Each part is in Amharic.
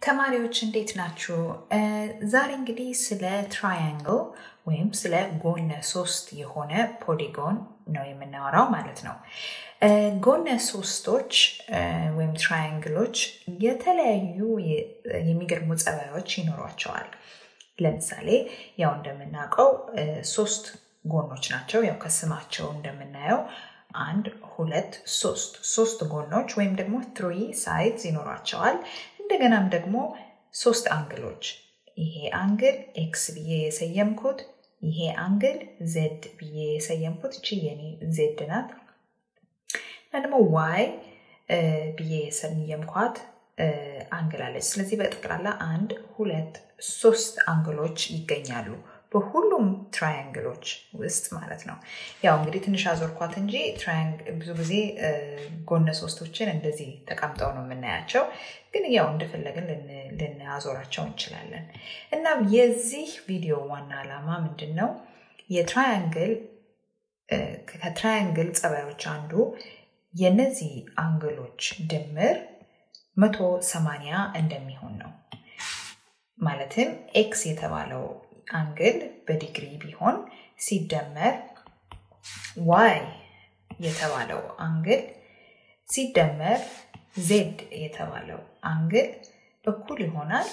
ተማሪዎች እንዴት ናችሁ? ዛሬ እንግዲህ ስለ ትራያንግል ወይም ስለ ጎነ ሶስት የሆነ ፖሊጎን ነው የምናወራው ማለት ነው። ጎነ ሶስቶች ወይም ትራያንግሎች የተለያዩ የሚገርሙ ጸባዮች ይኖሯቸዋል። ለምሳሌ ያው እንደምናውቀው ሶስት ጎኖች ናቸው። ያው ከስማቸው እንደምናየው አንድ ሁለት ሶስት ሶስት ጎኖች ወይም ደግሞ ትሪ ሳይድስ ይኖሯቸዋል። እንደገናም ደግሞ ሶስት አንግሎች ይሄ አንግል ኤክስ ብዬ የሰየምኩት ይሄ አንግል ዜድ ብዬ የሰየምኩት እቺ የኔ ዜድ ናት እና ደግሞ ዋይ ብዬ የሰየምኳት አንግል አለች። ስለዚህ በጠቅላላ አንድ ሁለት ሶስት አንግሎች ይገኛሉ በሁሉም ትራያንግሎች ውስጥ ማለት ነው። ያው እንግዲህ ትንሽ አዞርኳት እንጂ ብዙ ጊዜ ጎነ ሶስቶችን እንደዚህ ተቀምጠው ነው የምናያቸው፣ ግን ያው እንደፈለግን ልናዞራቸው እንችላለን። እና የዚህ ቪዲዮ ዋና ዓላማ ምንድን ነው? የትራያንግል ከትራያንግል ጸባዮች አንዱ የነዚህ አንግሎች ድምር መቶ ሰማንያ እንደሚሆን ነው። ማለትም ኤክስ የተባለው አንግል በዲግሪ ቢሆን ሲደመር ዋይ የተባለው አንግል ሲደመር ዜድ የተባለው አንግል እኩል ይሆናል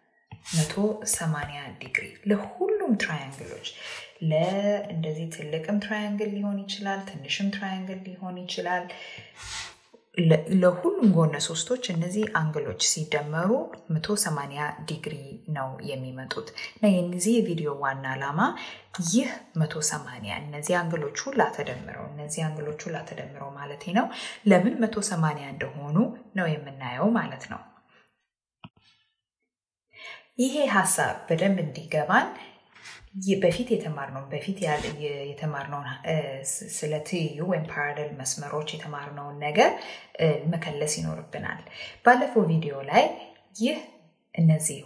180 ዲግሪ ለሁሉም ትራያንግሎች ለእንደዚህ ትልቅም ትራያንግል ሊሆን ይችላል፣ ትንሽም ትራያንግል ሊሆን ይችላል። ለሁሉም ጎነ ሶስቶች እነዚህ አንግሎች ሲደመሩ 180 ዲግሪ ነው የሚመጡት እና የዚህ የቪዲዮ ዋና ዓላማ ይህ 180 እነዚህ አንግሎች ሁላ ተደምረው እነዚህ አንግሎች ሁላ ተደምረው ማለት ነው ለምን 180 እንደሆኑ ነው የምናየው ማለት ነው። ይሄ ሀሳብ በደንብ እንዲገባን በፊት የተማርነውን በፊት የተማርነውን ስለ ትይዩ ወይም ፓራሌል መስመሮች የተማርነውን ነገር መከለስ ይኖርብናል። ባለፈው ቪዲዮ ላይ ይህ እነዚህ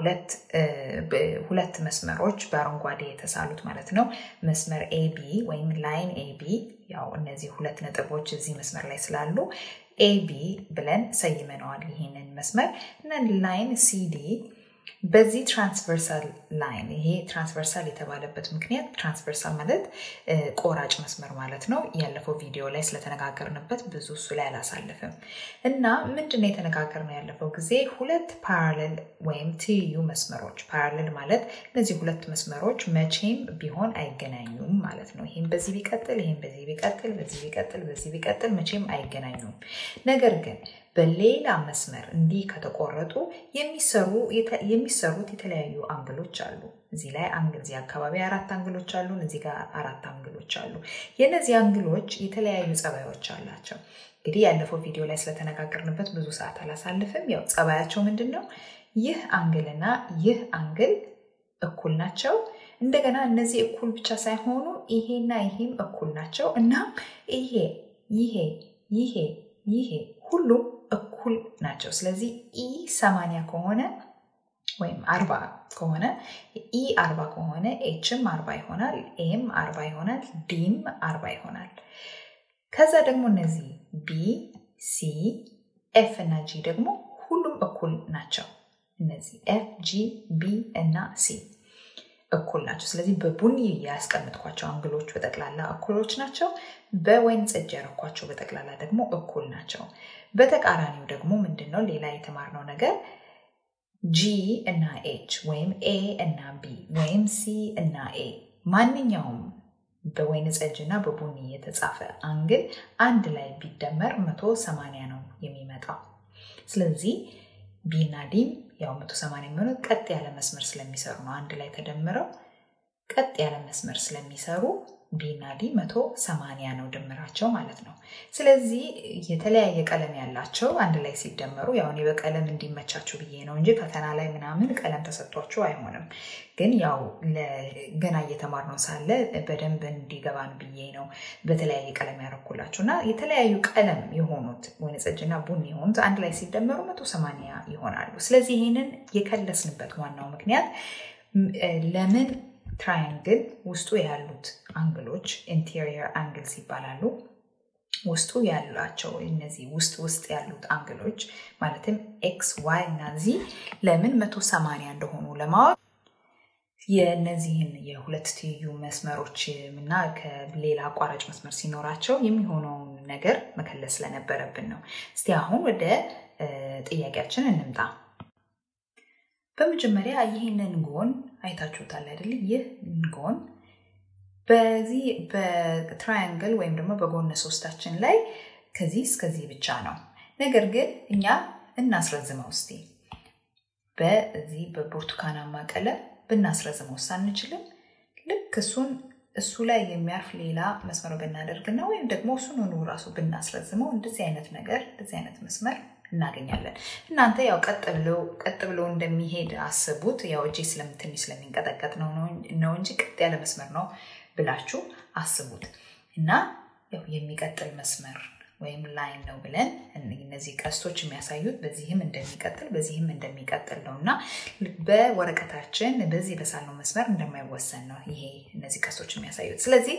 በሁለት መስመሮች በአረንጓዴ የተሳሉት ማለት ነው መስመር ኤቢ ወይም ላይን ኤቢ ያው እነዚህ ሁለት ነጥቦች እዚህ መስመር ላይ ስላሉ ኤቢ ብለን ሰይመነዋል ይህንን መስመር እና ላይን ሲዲ በዚህ ትራንስቨርሳል ላይን ይሄ ትራንስቨርሳል የተባለበት ምክንያት ትራንስቨርሳል ማለት ቆራጭ መስመር ማለት ነው። ያለፈው ቪዲዮ ላይ ስለተነጋገርንበት ብዙ እሱ ላይ አላሳልፍም እና ምንድን ነው የተነጋገርነው ያለፈው ጊዜ ሁለት ፓራሌል ወይም ትይዩ መስመሮች ፓራሌል ማለት እነዚህ ሁለት መስመሮች መቼም ቢሆን አይገናኙም ማለት ነው። ይህም በዚህ ቢቀጥል ይህም በዚህ ቢቀጥል በዚህ ቢቀጥል በዚህ ቢቀጥል መቼም አይገናኙም። ነገር ግን በሌላ መስመር እንዲህ ከተቆረጡ የሚሰሩት የተለያዩ አንግሎች አሉ። እዚህ ላይ እዚህ አካባቢ አራት አንግሎች አሉ። እዚህ ጋር አራት አንግሎች አሉ። የእነዚህ አንግሎች የተለያዩ ጸባዮች አላቸው። እንግዲህ ያለፈው ቪዲዮ ላይ ስለተነጋገርንበት ብዙ ሰዓት አላሳልፍም። ያው ጸባያቸው ምንድን ነው? ይህ አንግልና ይህ አንግል እኩል ናቸው። እንደገና እነዚህ እኩል ብቻ ሳይሆኑ ይሄና ይሄም እኩል ናቸው እና ይሄ ይሄ ይሄ ይሄ ሁሉም እኩል ናቸው። ስለዚህ ኢ ሰማንያ ከሆነ ወይም አርባ ከሆነ ኢ አርባ ከሆነ ኤችም አርባ ይሆናል፣ ኤም አርባ ይሆናል፣ ዲም አርባ ይሆናል። ከዛ ደግሞ እነዚህ ቢ፣ ሲ፣ ኤፍ እና ጂ ደግሞ ሁሉም እኩል ናቸው። እነዚህ ኤፍ፣ ጂ፣ ቢ እና ሲ እኩል ናቸው። ስለዚህ በቡኒ ያስቀምጥኳቸው አንግሎች በጠቅላላ እኩሎች ናቸው። በወይን ጠጅ ያረኳቸው በጠቅላላ ደግሞ እኩል ናቸው። በተቃራኒው ደግሞ ምንድን ነው ሌላ የተማርነው ነገር ጂ እና ኤች ወይም ኤ እና ቢ ወይም ሲ እና ኤ ማንኛውም በወይን ጠጅ እና በቡኒ የተጻፈ አንግል አንድ ላይ ቢደመር መቶ ሰማንያ ነው የሚመጣው። ስለዚህ ቢ እና ዲም ያው መቶ ሰማንያ የሚሆኑት ቀጥ ያለ መስመር ስለሚሰሩ ነው። አንድ ላይ ተደምረው ቀጥ ያለ መስመር ስለሚሰሩ ቢ እና ዲ መቶ ሰማንያ ነው ድምራቸው ማለት ነው። ስለዚህ የተለያየ ቀለም ያላቸው አንድ ላይ ሲደመሩ ያው እኔ በቀለም እንዲመቻችሁ ብዬ ነው እንጂ ፈተና ላይ ምናምን ቀለም ተሰጥቷቸው አይሆንም። ግን ያው ገና እየተማርነው ሳለ በደንብ እንዲገባን ብዬ ነው በተለያየ ቀለም ያረኩላችሁ እና የተለያዩ ቀለም የሆኑት ወይን ጠጅና ቡኒ የሆኑት አንድ ላይ ሲደመሩ መቶ ሰማንያ ይሆናሉ። ስለዚህ ይህንን የከለስንበት ዋናው ምክንያት ለምን ትራያንግል ውስጡ ያሉት አንግሎች ኢንቴሪየር አንግልስ ይባላሉ። ውስጡ ያላቸው እነዚህ ውስጥ ውስጥ ያሉት አንግሎች ማለትም ኤክስ ዋይ እና ዚ ለምን መቶ ሰማንያ እንደሆኑ ለማወቅ የእነዚህን የሁለት ትይዩ መስመሮች እና ከሌላ አቋራጭ መስመር ሲኖራቸው የሚሆነውን ነገር መከለስ ስለነበረብን ነው። እስቲ አሁን ወደ ጥያቄያችን እንምጣ። በመጀመሪያ ይህንን ጎን አይታችሁታል አይደል? ይህ ጎን በዚህ በትራያንግል ወይም ደግሞ በጎነ ሶስታችን ላይ ከዚህ እስከዚህ ብቻ ነው። ነገር ግን እኛ እናስረዝመው እስቲ በዚህ በብርቱካናማ ቀለም ብናስረዝመው አንችልም? ልክ እሱን እሱ ላይ የሚያርፍ ሌላ መስመር ብናደርግና ወይም ደግሞ እሱን ሆኖ ራሱ ብናስረዝመው እንደዚህ አይነት ነገር እንደዚህ አይነት መስመር እናገኛለን። እናንተ ያው ቀጥ ብሎ እንደሚሄድ አስቡት። ያው እጄ ስለምትንሽ ስለሚንቀጠቀጥ ነው ነው እንጂ ቀጥ ያለ መስመር ነው ብላችሁ አስቡት እና ያው የሚቀጥል መስመር ወይም ላይን ነው ብለን እነዚህ ቀስቶች የሚያሳዩት በዚህም እንደሚቀጥል በዚህም እንደሚቀጥል ነው እና በወረቀታችን በዚህ በሳልነው መስመር እንደማይወሰን ነው ይሄ እነዚህ ቀስቶች የሚያሳዩት። ስለዚህ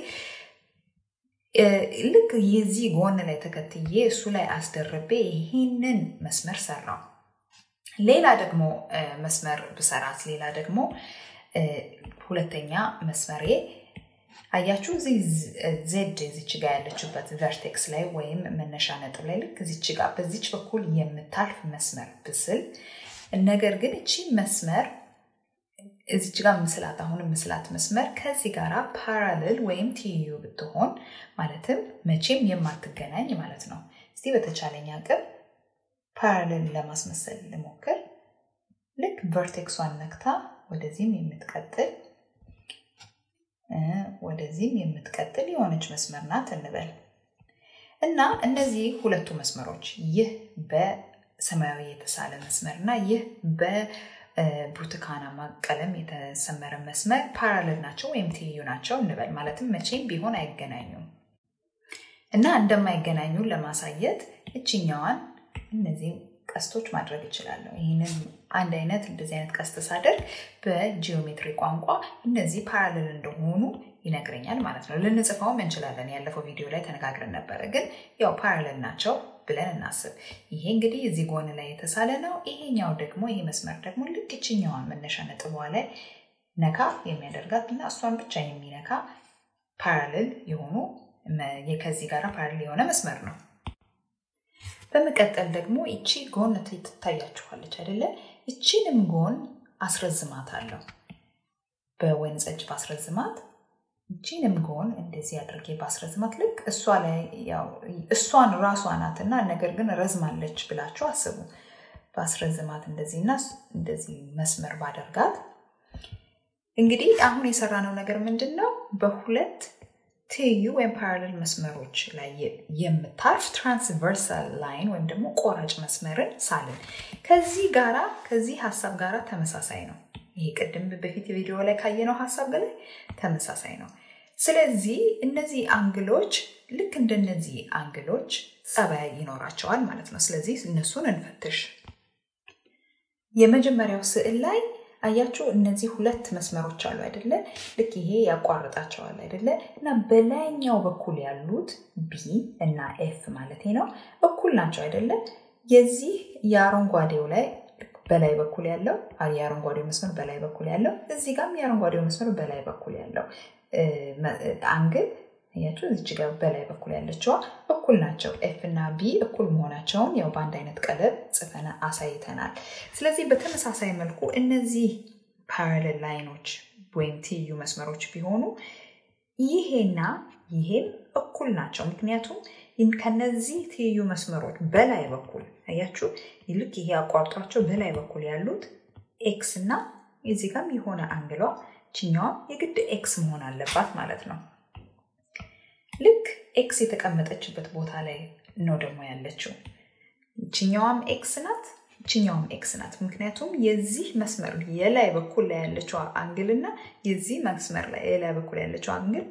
ልክ የዚህ ጎን ላይ ተከትዬ እሱ ላይ አስደርቤ ይህንን መስመር ሰራው። ሌላ ደግሞ መስመር ብሰራት ሌላ ደግሞ ሁለተኛ መስመሬ አያችሁ እዚህ ዜድ እዚች ጋ ያለችበት ቨርቴክስ ላይ ወይም መነሻ ነጥብ ላይ ልክ እዚች ጋ በዚች በኩል የምታልፍ መስመር ብስል ነገር ግን እቺ መስመር እዚች ጋር ምስላት አሁን ምስላት መስመር ከዚህ ጋር ፓራልል ወይም ትይዩ ብትሆን ማለትም መቼም የማትገናኝ ማለት ነው። እስቲ በተቻለኝ አቅም ፓራልል ለማስመሰል ልሞክር። ልክ ቨርቴክሷን ነክታ ወደዚህም የምትቀጥል ወደዚህም የምትቀጥል የሆነች መስመር ናት እንበል እና እነዚህ ሁለቱ መስመሮች ይህ በሰማያዊ የተሳለ መስመር እና ይህ በብርቱካናማ ቀለም የተሰመረ መስመር ፓራለል ናቸው ወይም ትይዩ ናቸው እንበል። ማለትም መቼም ቢሆን አይገናኙም እና እንደማይገናኙ ለማሳየት እችኛዋን እነዚህ ቀስቶች ማድረግ እችላለሁ። ይህንን አንድ አይነት እንደዚህ አይነት ቀስት ሳደርግ በጂኦሜትሪ ቋንቋ እነዚህ ፓራሌል እንደሆኑ ይነግረኛል ማለት ነው። ልንጽፈውም እንችላለን። ያለፈው ቪዲዮ ላይ ተነጋግረን ነበረ። ግን ያው ፓራሌል ናቸው ብለን እናስብ። ይሄ እንግዲህ እዚህ ጎን ላይ የተሳለ ነው። ይሄኛው ደግሞ ይሄ መስመር ደግሞ ልክ ይችኛዋን መነሻ ነጥቧ ላይ ነካ የሚያደርጋት እና እሷን ብቻ የሚነካ ፓራሌል የሆኑ ከዚህ ጋር ፓራሌል የሆነ መስመር ነው። በመቀጠል ደግሞ እቺ ጎን ትታያችኋለች አይደለ? እቺንም ጎን አስረዝማት አለው በወይን ጠጅ ባስረዝማት እቺንም ጎን እንደዚህ አድርጌ ባስረዝማት ልክ እሷ ላይ እሷን ራሷ ናትና ነገር ግን ረዝማለች ብላችሁ አስቡ። ባስረዝማት እንደዚህና እንደዚህ መስመር ባደርጋት እንግዲህ አሁን የሰራነው ነገር ምንድን ነው? በሁለት ትይዩ ወይም ፓራሌል መስመሮች ላይ የምታርፍ ትራንስቨርሳል ላይን ወይም ደግሞ ቆራጭ መስመርን ሳልን። ከዚህ ጋራ ከዚህ ሀሳብ ጋራ ተመሳሳይ ነው። ይሄ ቅድም በፊት ቪዲዮ ላይ ካየነው ሀሳብ በላይ ተመሳሳይ ነው። ስለዚህ እነዚህ አንግሎች ልክ እንደነዚህ አንግሎች ጸባይ ይኖራቸዋል ማለት ነው። ስለዚህ እነሱን እንፈትሽ። የመጀመሪያው ስዕል ላይ አያችሁ እነዚህ ሁለት መስመሮች አሉ አይደለ? ልክ ይሄ ያቋርጣቸዋል አይደለ? እና በላይኛው በኩል ያሉት ቢ እና ኤፍ ማለት ነው እኩል ናቸው አይደለ? የዚህ የአረንጓዴው ላይ በላይ በኩል ያለው የአረንጓዴው መስመር በላይ በኩል ያለው እዚህ ጋርም የአረንጓዴው መስመር በላይ በኩል ያለው አንግል አያችሁ እዚች ጋር በላይ በኩል ያለችዋ እኩል ናቸው። ኤፍ እና ቢ እኩል መሆናቸውን ያው በአንድ አይነት ቀለም ጽፈን አሳይተናል። ስለዚህ በተመሳሳይ መልኩ እነዚህ ፓራሌል ላይኖች ወይም ትይዩ መስመሮች ቢሆኑ ይሄና ይሄም እኩል ናቸው። ምክንያቱም ከነዚህ ትይዩ መስመሮች በላይ በኩል አያችሁ ልክ ይሄ አቋርጧቸው በላይ በኩል ያሉት ኤክስ እና እዚህ ጋም የሆነ አንግሏ ችኛዋም የግድ ኤክስ መሆን አለባት ማለት ነው። ልክ ኤክስ የተቀመጠችበት ቦታ ላይ ነው ደግሞ ያለችው። ችኛዋም ኤክስ ናት፣ ችኛዋም ኤክስ ናት። ምክንያቱም የዚህ መስመር የላይ በኩል ላይ ያለችው አንግል እና የዚህ መስመር ላይ የላይ በኩል ያለችው አንግል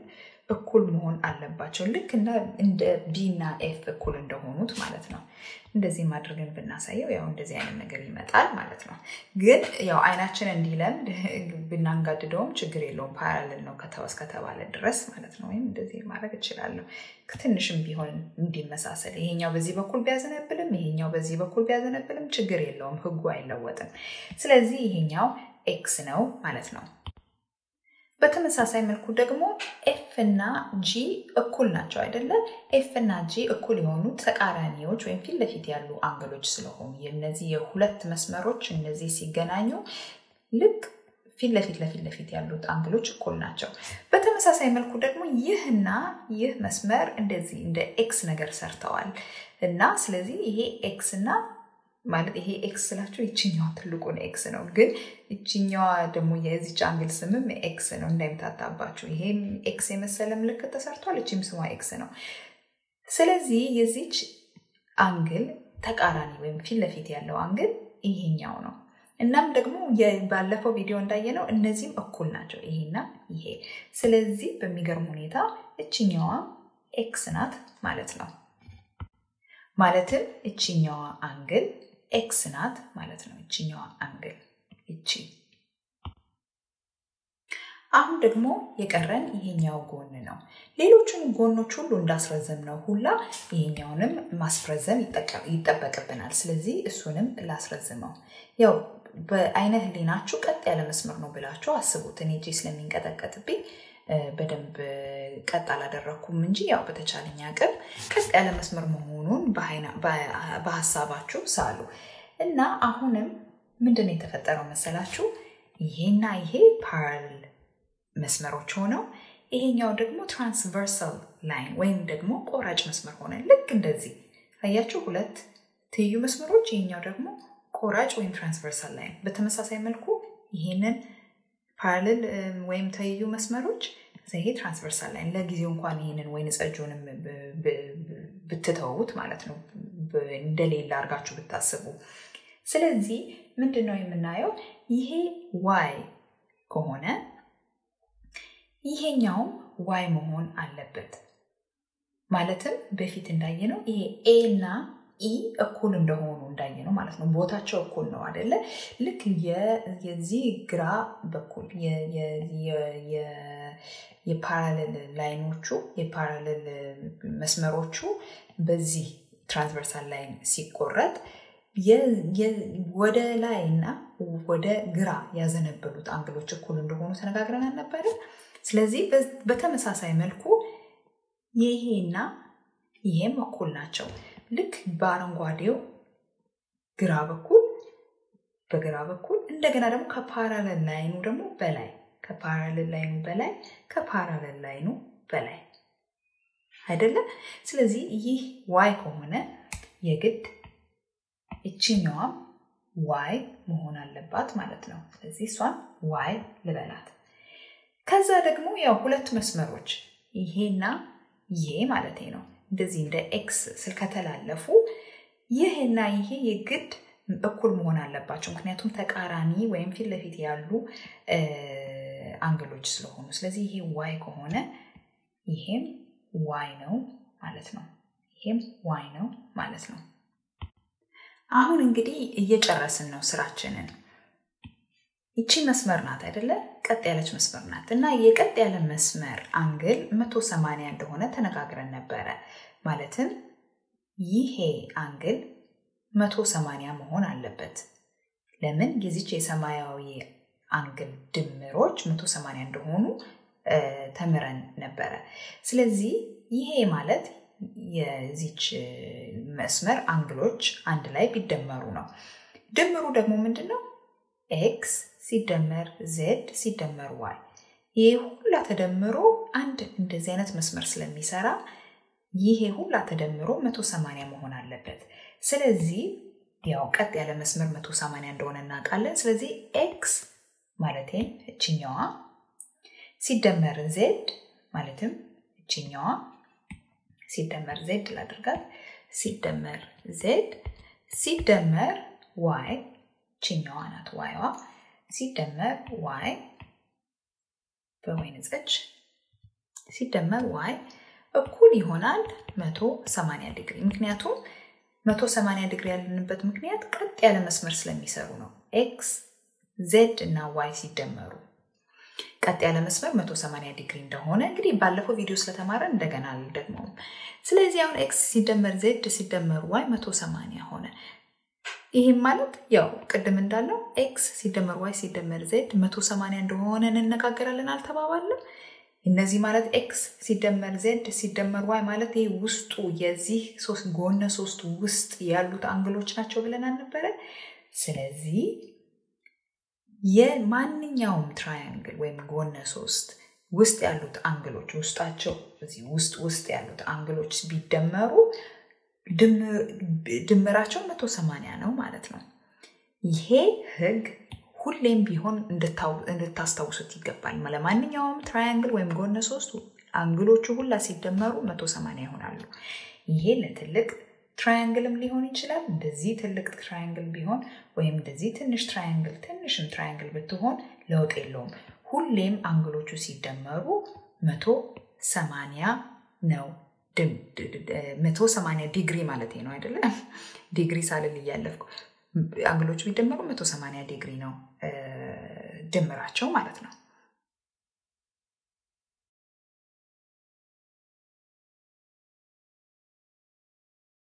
እኩል መሆን አለባቸው። ልክ እንደ ቢ እና ኤፍ እኩል እንደሆኑት ማለት ነው። እንደዚህም አድርገን ብናሳየው ያው እንደዚህ አይነት ነገር ይመጣል ማለት ነው። ግን ያው አይናችን እንዲለምድ ብናንጋድደውም ችግር የለውም። ፓራሌል ነው ከተወስ ከተባለ ድረስ ማለት ነው። ወይም እንደዚህ ማድረግ እችላለሁ። ትንሽም ቢሆን እንዲመሳሰል ይሄኛው በዚህ በኩል ቢያዘነብልም ይሄኛው በዚህ በኩል ቢያዘነብልም ችግር የለውም። ህጉ አይለወጥም። ስለዚህ ይሄኛው ኤክስ ነው ማለት ነው። በተመሳሳይ መልኩ ደግሞ ኤፍ እና ጂ እኩል ናቸው አይደለ? ኤፍ እና ጂ እኩል የሆኑ ተቃራኒዎች ወይም ፊት ለፊት ያሉ አንግሎች ስለሆኑ የነዚህ የሁለት መስመሮች እነዚህ ሲገናኙ ልክ ፊት ለፊት ለፊት ለፊት ያሉት አንግሎች እኩል ናቸው። በተመሳሳይ መልኩ ደግሞ ይህና ይህ መስመር እንደዚህ እንደ ኤክስ ነገር ሰርተዋል እና ስለዚህ ይሄ ኤክስ እና ማለት ይሄ ኤክስ ስላቸው ይችኛዋ ትልቁን ኤክስ ነው። ግን ይችኛዋ ደግሞ የዚች አንግል ስምም ኤክስ ነው እንዳይምታታባችሁ። ይሄም ኤክስ የመሰለ ምልክት ተሰርቷል። እችም ስሟ ኤክስ ነው። ስለዚህ የዚች አንግል ተቃራኒ ወይም ፊት ለፊት ያለው አንግል ይሄኛው ነው። እናም ደግሞ ባለፈው ቪዲዮ እንዳየነው እነዚህም እኩል ናቸው፣ ይሄና ይሄ። ስለዚህ በሚገርም ሁኔታ እችኛዋ ኤክስ ናት ማለት ነው። ማለትም እችኛዋ አንግል ኤክስ ናት ማለት ነው። እችኛዋ አንግል እቺ። አሁን ደግሞ የቀረን ይሄኛው ጎን ነው። ሌሎቹን ጎኖች ሁሉ እንዳስረዘም ነው ሁላ ይሄኛውንም ማስረዘም ይጠበቅብናል። ስለዚህ እሱንም ላስረዝመው። ያው በአይነ ህሊናችሁ ቀጥ ያለ መስመር ነው ብላችሁ አስቡት። እኔ እጄ ስለሚንቀጠቀጥብኝ በደንብ ቀጥ አላደረግኩም እንጂ ያው በተቻለኝ አቅም ቀጥ ያለ መስመር መሆኑን በሀሳባችሁ ሳሉ እና አሁንም ምንድን ነው የተፈጠረው መሰላችሁ? ይሄና ይሄ ፓራል መስመሮች ሆነው ይሄኛው ደግሞ ትራንስቨርሳል ላይን ወይም ደግሞ ቆራጭ መስመር ሆነ። ልክ እንደዚህ አያችሁ፣ ሁለት ትይዩ መስመሮች፣ ይሄኛው ደግሞ ቆራጭ ወይም ትራንስቨርሳል ላይን። በተመሳሳይ መልኩ ይሄንን ፓራሌል ወይም ትይዩ መስመሮች ይሄ ትራንስቨርሳል ላይን ለጊዜው እንኳን ይህንን ወይን ጸጁንም ብትተዉት ማለት ነው እንደሌለ አድርጋችሁ ብታስቡ። ስለዚህ ምንድን ነው የምናየው? ይሄ ዋይ ከሆነ ይሄኛውም ዋይ መሆን አለበት። ማለትም በፊት እንዳየነው ይሄ ኤ እና ኢ እኩል እንደሆኑ እንዳየ ነው ማለት ነው። ቦታቸው እኩል ነው አደለ? ልክ የዚህ ግራ በኩል የፓራሌል ላይኖቹ የፓራሌል መስመሮቹ በዚህ ትራንስቨርሳል ላይን ሲቆረጥ ወደ ላይ እና ወደ ግራ ያዘነበሉት አንግሎች እኩል እንደሆኑ ተነጋግረን አልነበረ? ስለዚህ በተመሳሳይ መልኩ ይሄና ይሄም እኩል ናቸው። ልክ በአረንጓዴው ግራ በኩል በግራ በኩል እንደገና ደግሞ ከፓራለል ላይኑ ደግሞ በላይ ከፓራለል ላይኑ በላይ ከፓራለል ላይኑ በላይ አይደለም። ስለዚህ ይህ ዋይ ከሆነ የግድ እችኛዋም ዋይ መሆን አለባት ማለት ነው። ስለዚህ እሷን ዋይ ልበላት። ከዛ ደግሞ ያው ሁለት መስመሮች ይሄና ይሄ ማለት ነው እንደዚህ እንደ ኤክስ ስልከተላለፉ ይህና ይሄ የግድ እኩል መሆን አለባቸው። ምክንያቱም ተቃራኒ ወይም ፊት ለፊት ያሉ አንግሎች ስለሆኑ፣ ስለዚህ ይሄ ዋይ ከሆነ ይሄም ዋይ ነው ማለት ነው። ይሄም ዋይ ነው ማለት ነው። አሁን እንግዲህ እየጨረስን ነው ስራችንን። ይቺ መስመር ናት አይደለ? ቀጥ ያለች መስመር ናት እና የቀጥ ያለ መስመር አንግል መቶ ሰማንያ እንደሆነ ተነጋግረን ነበረ። ማለትም ይሄ አንግል መቶ ሰማንያ መሆን አለበት። ለምን የዚች የሰማያዊ አንግል ድምሮች መቶ ሰማንያ እንደሆኑ ተምረን ነበረ። ስለዚህ ይሄ ማለት የዚች መስመር አንግሎች አንድ ላይ ቢደመሩ ነው። ድምሩ ደግሞ ምንድን ነው? ኤክስ ሲደመር ዜድ ሲደመር ዋይ። ይሄ ሁላ ተደምሮ አንድ እንደዚህ አይነት መስመር ስለሚሰራ ይሄ ሁላ ተደምሮ 180 መሆን አለበት። ስለዚህ ያው ቀጥ ያለ መስመር 180 እንደሆነ እናውቃለን። ስለዚህ ኤክስ ማለትም እችኛዋ ሲደመር ዜድ ማለትም እችኛዋ ሲደመር ዜድ ላድርጋት ሲደመር ዜድ ሲደመር ዋይ ችኛዋ ናት ዋይዋ ሲደመር ዋይ በወይን ጠጅ ሲደመር ዋይ እኩል ይሆናል 180 ዲግሪ። ምክንያቱም 180 ዲግሪ ያለንበት ምክንያት ቀጥ ያለ መስመር ስለሚሰሩ ነው። ኤክስ ዜድ እና ዋይ ሲደመሩ ቀጥ ያለ መስመር 180 ዲግሪ እንደሆነ እንግዲህ ባለፈው ቪዲዮ ስለተማረ እንደገና አልደግመውም። ስለዚህ አሁን ኤክስ ሲደመር ዜድ ሲደመር ዋይ 180 ሆነ። ይህም ማለት ያው ቅድም እንዳለው ኤክስ ሲደመር ዋይ ሲደመር ዜድ 180 እንደሆነ እንነጋገራለን አልተባባለም? እነዚህ ማለት ኤክስ ሲደመር ዜድ ሲደመር ዋይ ማለት ይህ ውስጡ የዚህ ጎነ ሶስት ውስጥ ያሉት አንግሎች ናቸው ብለን አልነበረ? ስለዚህ የማንኛውም ትራያንግል ወይም ጎነ ሶስት ውስጥ ያሉት አንግሎች ውስጣቸው እዚህ ውስጥ ውስጥ ያሉት አንግሎች ቢደመሩ ድምራቸው መቶ ሰማንያ ነው ማለት ነው። ይሄ ህግ ሁሌም ቢሆን እንድታስታውሱት ይገባል። ለማንኛውም ትራያንግል ወይም ጎነ ሶስት አንግሎቹ ሁላ ሲደመሩ መቶ ሰማንያ ይሆናሉ። ይሄ ለትልቅ ትራያንግልም ሊሆን ይችላል። እንደዚህ ትልቅ ትራያንግል ቢሆን ወይም እንደዚህ ትንሽ ትራያንግል ትንሽም ትራያንግል ብትሆን ለውጥ የለውም። ሁሌም አንግሎቹ ሲደመሩ መቶ ሰማንያ ነው። መቶ ሰማንያ ዲግሪ ማለት ነው አይደለም? ዲግሪ ሳልል እያለፍኩ አንግሎቹ ቢደመሩ መቶ ሰማንያ ዲግሪ ነው ድምራቸው ማለት ነው።